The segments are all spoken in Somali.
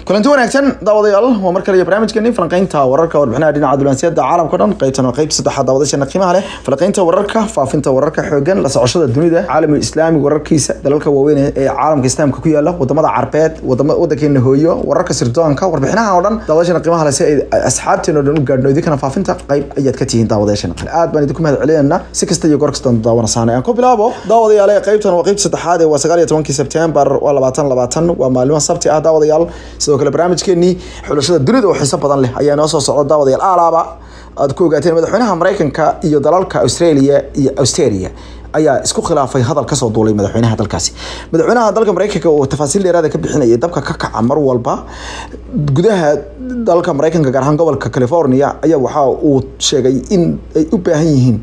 kulanti wanaagsan daawadayaal waa mar kale iyo barnaamijkeeni falanqeynta wararka warbixinaha dhinaca dulansiyaada caalamka o dhan qaybtan waa qeyb saddexaad daawadashana qiimaha leh falanqeynta wararka faafinta wararka xoogan la socoshada dunida caalamul islaami wararkiisa dalalka waaweyn ee caalamka islaamka ku yaala wadamada carbeed wadankeena hooyo wararka sirdoonka warbixinaha oo dhan daawadashana qiimaha leh si ay asxaabteena o dhan u gaadhno idinkana faafinta qayb ayaad ka tihiin daawadashana qale aad baan idinku mahad celinayna si kasta iyo goor kasta daawanasaan aan ku bilaabo daawadayaal qaybtan waa qeyb saddexaad ee waa sagaal iyo tobankii sebtembar waa labaatan labaatan waa maalimo sabti ah daawadayaal sidoo kale barnaamijkeenii xulashada dunida oo xiiso badan leh ayaa noo soo socda daawadayaal alaaba aad ku ogaateen madaxweynaha mareykanka iyo dalalka australia iyo australia ayaa isku khilaafay hadal kasoo duulay madaxweynaha dalkaasi madaxweynaha dalka mareykanka oo tafaasiil dheeraada ka bixinayay dabka ka kaca mar walba gudaha dalka mareykanka gaar ahaan gobolka california ayaa waxa uu sheegay in ay u baahan yihiin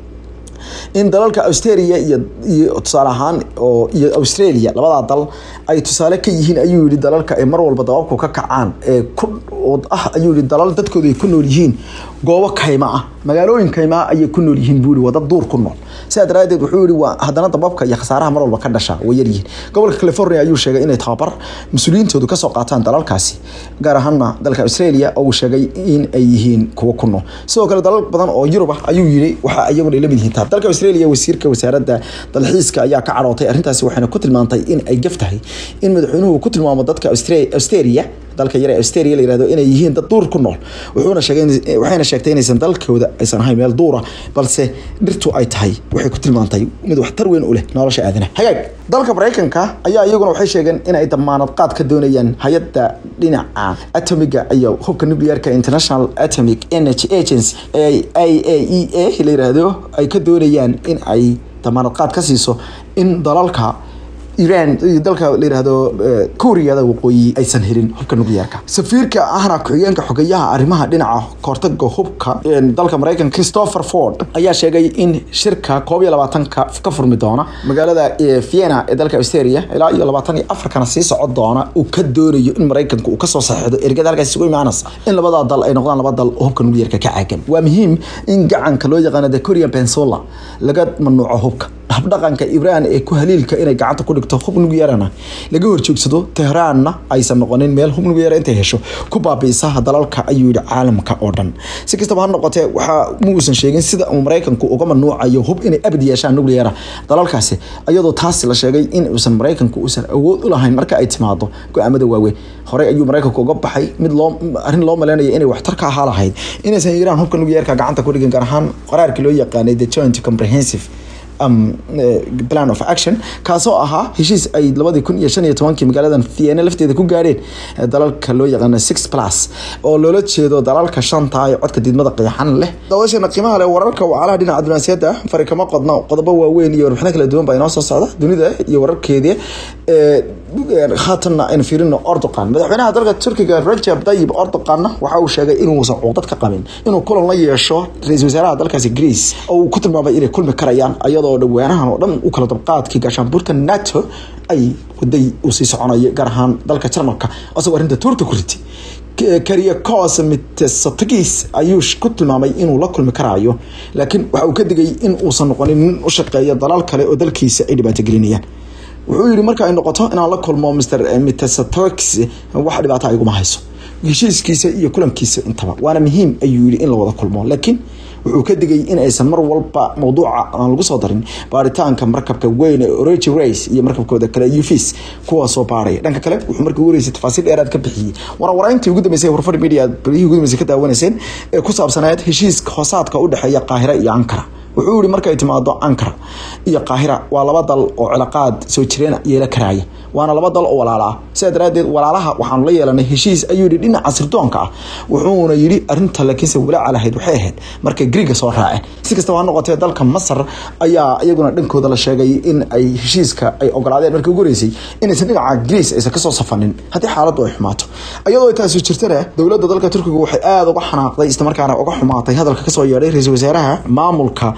in dalalka australia iyo iyo tusaale ahaan oo iyo australia labadaa dal ay tusaale ka yihiin ayuu yihi dalalka ay mar walba dababku ka kacaan ee ku ah ayuu yihi dalal dadkooda ay ku nool yihiin goobo kayma ah magaalooyin kaymaa ayay ku nool yihiin buu yihi waa dad duur ku nool sidaa daraadeed wuxuu yihi waa haddana dababka iyo khasaaraha mar walba ka dhasha way yaryihiin gobolka california ayuu sheegay inay tababar mas-uuliyiintoodu kasoo qaataan dalalkaasi gaar ahaana dalka australia oo uu sheegay in ay yihiin kuwo ku nool sidoo kale dalal badan oo yurub ah ayuu yihi waxa iyaguna lamid yihiin taa dalka australia wasiirka wasaaradda dalxiiska ayaa ka cadhootay arrintaasi waxayna ku tilmaantay in ay gaf tahay in madaxweynuhu ku tilmaamo dadka australia dalka yare australia la yirahdo inay yihiin dad duur ku nool wuxuuna sheegay waxayna sheegtay inaysan dalkooda aysan ahayn meel duura balse dhirtu ay tahay waxay ku tilmaantay mid waxtar weyn u leh nolosha aadanaha hagaag dalka mareykanka ayaa iyaguna waxay sheegeen inay damaanad qaad ka doonayaan hay-adda dhinaca atomiga iyo hubka nuclearka international atomic energy agency ee i a e a la yiraahdo ay ka doonayaan in ay damaanad qaad ka siiso in dalalka iran iyo dalka la yihahdo kuuriyada waqooyi aysan helin hubka nuclearka safiirka ahna ku-xigeenka xogeyaha arrimaha dhinaca kahortaga hubka dalka mareykanka christopher ford ayaa sheegay in shirka koob iyo labaatanka ka furmi doona magaalada vienna ee dalka australia ilaa iyo labaatan iyo afarkana sii socon doona uu ka doonayo in mareykanka uu kasoo saxiixdo ergada halkaas isugu imaanaysa in labadaa dal ay noqdaan laba dal oo hubka nuclearka ka caagan waa muhiim in gacanka loo yaqaano the korean peninsula laga mamnuuco hubka habdhaqanka ibraan ee ku haliilka inay gacanta ku dhigto hub nugyarana laga horjoogsado tehraanna aysan noqonin meel hub nugyara intay hesho ku baabiisa dalalka ayuu yihi caalamka oo dhan si kastaba ha noqotee waxaa muusan sheegin sida uu mareykanku uga mamnuucayo hub inay abad yeeshaan nucleara dalalkaasi iyadoo taasi la sheegay in uusan mareykanku uusan awood u lahayn marka ay timaado go-aamada waaweyn horey ayuu mareykanku uga baxay mid loo arrin loo maleynaya inay waxtar ka ahaa lahayd inaysan iiraan hubka nuclearka gacanta ku dhigin gaar ahaan qaraarkii loo yaqaanay the joint comprehensive plan of action kaasoo ahaa heshiis ay labadii kun iyo shan iyo tobankii magaaladan vienna lafteeda ku gaadheen dalalka loo yaqaano six plus oo loola jeedo dalalka shanta ee codka didmada qeexan leh daawashana qiimaha leh wararka wacalaha dhinaca dunaasiyada fari kama qodno qodobo waaweyn iyo warbixino kala duwan baa inoo soo socda dunida iyo wararkeedii haatanna aynu fiirino ordoqan madaxweynaha dalka turkiga rajab dayib ordoqanna waxa uu sheegay inuusan cuqdad ka qabin inuu kulan la yeesho ra-iisul wasaaraha dalkaasi greece oo uu ku tilmaamay inay kulmi karayaan ayadoo dhawaanahan oo dhan u kala dabqaadkii gaashaanbuurta nato ay waday uu sii soconayo gaar ahaan dalka jarmalka isagoo arrinta tuurka ku ritay kariakos mitsotakis ayuu ku tilmaamay inuu la kulmi karaayo laakiin waxa uu ka digay in uusan noqonin nin u shaqeeya dalal kale oo dalkiisa ay dhibaato gelinayaan wuxuu yihi marka ay noqoto inaan la kulmo mr mitsotakis wax dhibaata iguma hayso heshiiskiisa iyo kulankiisa intaba waana muhiim ayuu yihi in la wada kulmo laakiin wuxuu ka digay in aysan mar walba mawduuca aan lagu soo darin baaritaanka markabka weyn ee origi race iyo markabkooda kale ufis kuwaasoo baaraya dhanka kale wuxuu markii ugu horeysay tafaasiil dheeraad ka bixiyey warwarayntii ugu dambeysay warfar media balihii ugu dambeysay ka daawanayseen ee ku saabsaneed heshiiska hoosaadka u dhexeeya qaahira iyo ankara wuxuu yihi markay timaado ankara iyo qaahira waa laba dal oo cilaaqaad soo jireen yeela karaaya waana laba dal oo walaala ah sidaa daraadeed walaalaha waxaanu la yeelanay heshiis ayuu yihi dhinaca sirdoonka ah wuxuuna yihi arinta laakiinse walaaca lahayd waxay ahayd markay griiga soo raaceen si kastaba ha noqotee dalka masar ayaa iyaguna dhankooda la sheegay in ay heshiiska ay ogolaadeen markii ugu horeysay inaysan dhinaca greece aysan kasoo safanin haddii xaaladdu ay xumaato iyadoo ay taasi jirtana dowladda dalka turkiga waxay aada uga xanaaqday islamarkaana uga xumaatay hadalka kasoo yeedhay ra-iisul wasaaraha maamulka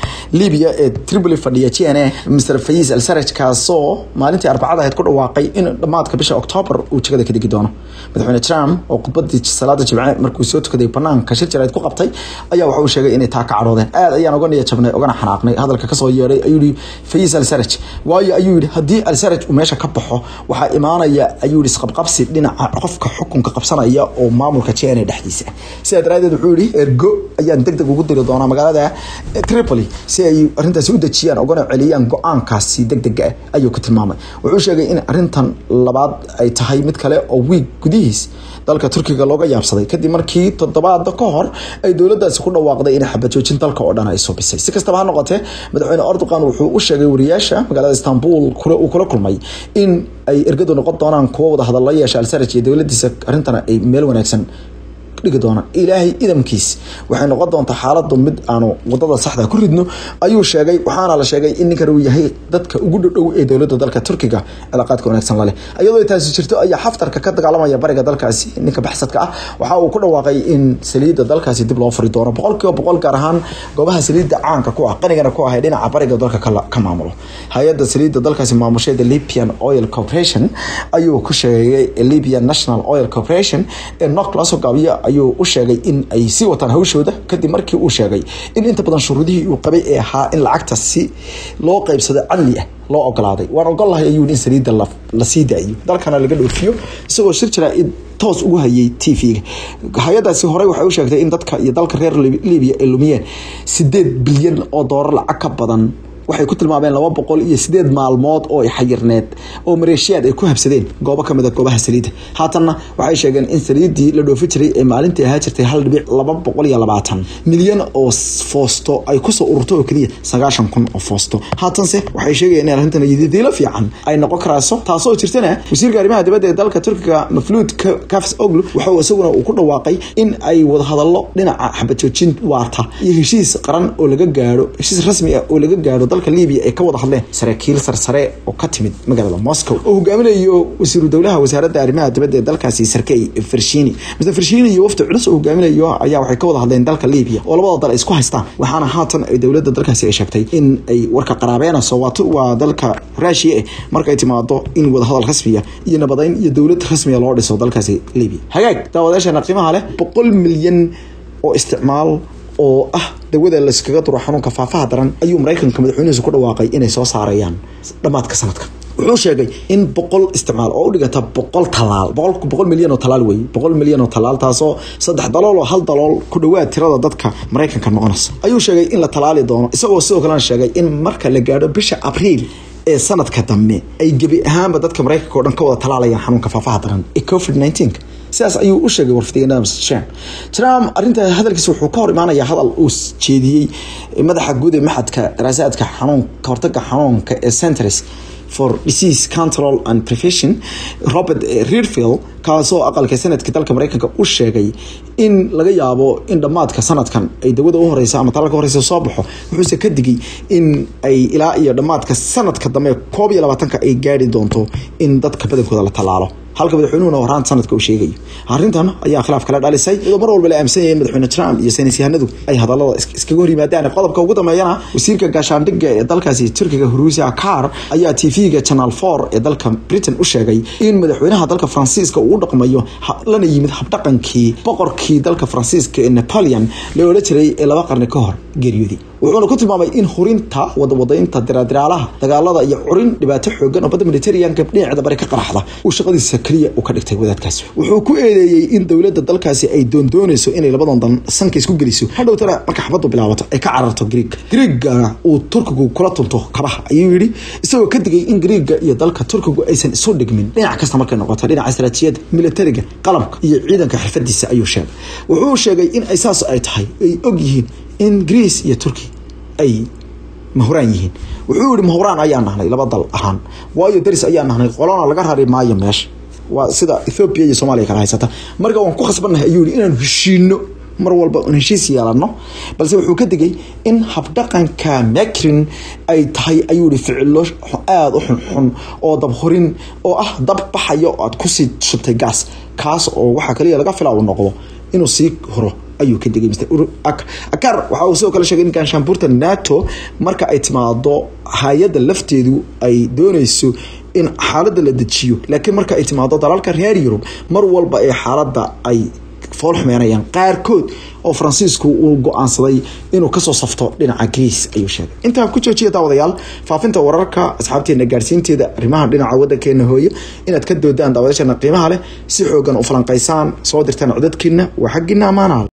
libiya ee tripoli fadhiya g n a mr fayis al saraj kaasoo maalintii arbacada ahayd ku dhawaaqay in dhammaadka bisha octoobar uu jagada ka degi doono madaxweyne trump oo khudbadii salaada jimce markuu soo tukaday banaanka shir jarayd ku qabtay ayaa waxa uu sheegay inay taa ka cadhoodeen aad ayaan uga niya jabnay ogana xanaaqnay hadalka kasoo yeedhay ayuu yihi fayis al saraj waayo ayuu yihi haddii al saraj uu meesha ka baxo waxaa imaanaya ayuu yihi isqabqabsi dhinaca qofka xukunka qabsanaya oo maamulka g n a dhexdiisa sidaa daraadeed wuxuu yihi ergo ayaan deg deg ugu diri doonaa magaalada tripoli si ay arrintaasi u dejiyaan ogana celiyaan go-aankaasi deg dega ah ayuu ku tilmaamay wuxuu sheegay in arrintan labaad ay tahay mid kale oo wiig gudihiis dalka turkiga looga yaabsaday kadib markii toddobaada ka hor ay dowladaasi ku dhawaaqday inay xabajoojin dalka oo dhan ay subisay si kastaba ha noqotee madaxweyne erdogan wuxuu u sheegay wariyaasha magaalada istanbul uu kula kulmay in ay ergadu noqon doonaan kuwo wada hadalla yeesha alsaraj iyo dowladiisa arrintana ay meel wanaagsan dhigi doonaan ilaahay idamkiis waxay noqon doontaa xaaladu mid aanu wadada saxda ku ridno ayuu sheegay waxaana la sheegay in ninkan uu yahay dadka ugu dhodhow ee dowlada dalka turkiga cilaaqaadka wanaagsan laleh iyadoo taasi jirto ayaa xaftarka ka dagaalamaya bariga dalkaasi ninka baxsadka ah waxa uu ku dhawaaqay in saliidda dalkaasi dib loo furi doono boqolkiiba boqol gaar ahaan goobaha saliidda caanka ku ah qanigana ku ah ee dhinaca bariga dalka ka maamulo hay-adda saliidda dalkaasi maamusheeda libyan oil corporation ayuu ku sheegay libyan national oil corporation ee nok lasoo gaabiya ayuu u sheegay in ay sii wataan hawshooda kadib markii uu sheegay in inta badan shuruudihii uu qabay ee ahaa in lacagta si loo qeybsado cadli ah loo ogolaaday waan ogolahay ayuu in saliidda la sii daayo dalkana laga dhoofiyo isagoo shir jira toos ugu hayay t v-ga hay-adaasi horey waxay u sheegtay in dadka iyo dalka reer libiya ay lumiyeen sideed bilyan oo doolar lacag ka badan waxay ku tilmaameen laba boqol iyo sideed maalmood oo xayirneed oo maleeshiyaad ay ku habsadeen goobo kamid a goobaha saliidda haatanna waxay sheegeen in saliiddii la dhoofi jiray ee maalintii ahaa jirtay hal dhibic laba boqol iyo labaatan milyan oo foosto ay kusoo ururto oo keliya sagaashan kun oo foosto haatanse waxay sheegayeen in arrintan yadidiilo fiican ay noqon karayso taasoo jirtana wasiirka arrimaha dibadda ee dalka turkiga mafluud kafs oglu waxau isaguna uu ku dhawaaqay in ay wadahadallo dhinaca xabajoojin waarta iyo heshiis qaran oo laga gaaro heshiis rasmi ah oo laga gaaro dalka libiya ay ka wada hadleen saraakiil sarsare oo ka timid magaalada moscow oo hogaaminayo wasiiru dowlaha wasaaradda arrimaha dibadda ee dalkaasi sarkey farshini mr farshini iyo wafdi culus oo hogaaminayo ayaa waxay ka wada hadleen dalka libiya oo labada dal ay isku haystaan waxaana haatan ay dowladda dalkaasi ay sheegtay in ay warka qaraabeenayso waa dalka rushia eh markay timaado in wadahadal rasmiya iyo nabadeyn iyo dowlad rasmiya loo dhiso dalkaasi libiya hagaag daawadayaasheena qiimaha leh boqol milyan oo isticmaal oo ah dawada layskaga duro xanuunka faafaha daran ayuu maraykanka madaxweynihiisu ku dhawaaqay inay soo saarayaan dhammaadka sanadka wuxuu sheegay in boqol isticmaal oo u dhigata boqol talaal boqol milyan oo talaal wey boqol milyan oo talaal taasoo saddex dalool oo hal dalool ku dhawaad tirada dadka maraykanka noqonaysa ayuu sheegay in la talaali doono isagoo sidoo kalena sheegay in marka la gaadho bisha abriil ee sanadka dambe ay gebi ahaanba dadka maraykanka o dhan ka wada talaalayaan xanuunka faafaha daran ee covid nineteen sidaas ayuu u sheegay warfidiyeenada mr shan trump arrinta hadalkiisa wuxuu ka hor imaanayaa hadal uu jeediyey madaxa guud ee maxadka daraasaadka xanuun ka hortaga xanuunka ee centers for disease control and prevention robert rearfield kaasoo aqalka sanadka dalka mareykanka u sheegay in laga yaabo in dhammaadka sanadkan ay dawada u horeysa ama talaalka horeysa soo baxo wuxuuse ka digay in ay ilaa iyo dhammaadka sanadka dambe koob iyo labaatanka ay gaari doonto in dadka badankooda la tallaalo halka madaxweynuhuna horaan sanadka uu sheegayo arrintan ayaa khilaaf kala dhalisay iyadoo mar walba la aaminsan yahay madaxweyne trump iyo saynis yahanadu ay hadallada iskaga hor yimaadaan qodobka ugu dambeeyana wasiirka gaashaandhigga ee dalkaasi turkiga huruusia car ayaa tv-ga channel four ee dalka britain u sheegay in madaxweynaha dalka faransiiska uu u dhaqmayo lana yimid habdhaqankii boqorkii dalka faransiiska ee napoleon la odhan jiray ee laba qarni ka hor geeriyooday wuxuuna ku tilmaamay in hurinta wadawadaynta diraadiraalaha dagaalada iyo curin dhibaato xoogan oo badda mediterraneanka dhinaceeda bari ka qaraxda uu shaqadiisa keliya u ka dhigtay wadaadkaasi wuxuu ku eedeeyey in dowladda dalkaasi ay doondoonayso inay labadan dan sanka isku geliso hadhowtana marka xabaddu bilaabato ay ka cararto griig griigana uu turkigu kula tunto kabaha ayuu yidhi isagoo ka digay in griiga iyo dalka turkigu aysan isu dhigmin dhinac kasta markay noqoto dhinaca istaraatiijiyadda militariga qalabka iyo ciidanka xirfadiisa ayuu sheegay wuxuu sheegay in ay saas ay tahay ay og yihiin in greece iyo turkey ay mahuraan yihiin wuxuu yihi mahuraan ayaa nahnay laba dal ahaan waayo daris ayaa nahnay qolona laga rari maayo meesha waa sida ethoobiya iyo soomaaliya kala haysata marka waan ku khasbannahay ayuu yihi inaanu heshiino mar walba un heshiis yeelano balse wuxuu ka digay in habdhaqanka macrin ay tahay ayuu yihi ficilo aada u xunxun oo dabhurin oo ah dab baxayo aad kusii shubtay gaas kaas oo waxaa kaliya laga fila uu noqdo inuu sii huro ayuu ka digay mr akar waxa uu sidoo kale sheegay in ganshaanbuurta nato marka ay timaado hay-adda lafteedu ay dooneyso in xaaladda la dejiyo laakiin marka ay timaado dalalka reer yurub mar walba ee xaaladda ay fool xumeynayaan qaarkood oo faransiisku uu go-aansaday inuu kasoo safto dhinaca greece ayuu sheegay intaa ku joojiya daawadayaal faafinta wararka asxaabteena gaarsiinteeda arrimaha dhinaca wadankeena hooyo inaad ka doodaan daawadashana qiimaha leh si xoogan u falanqaysaan soo dirtaan codadkiina waa xaggiina ammaanaha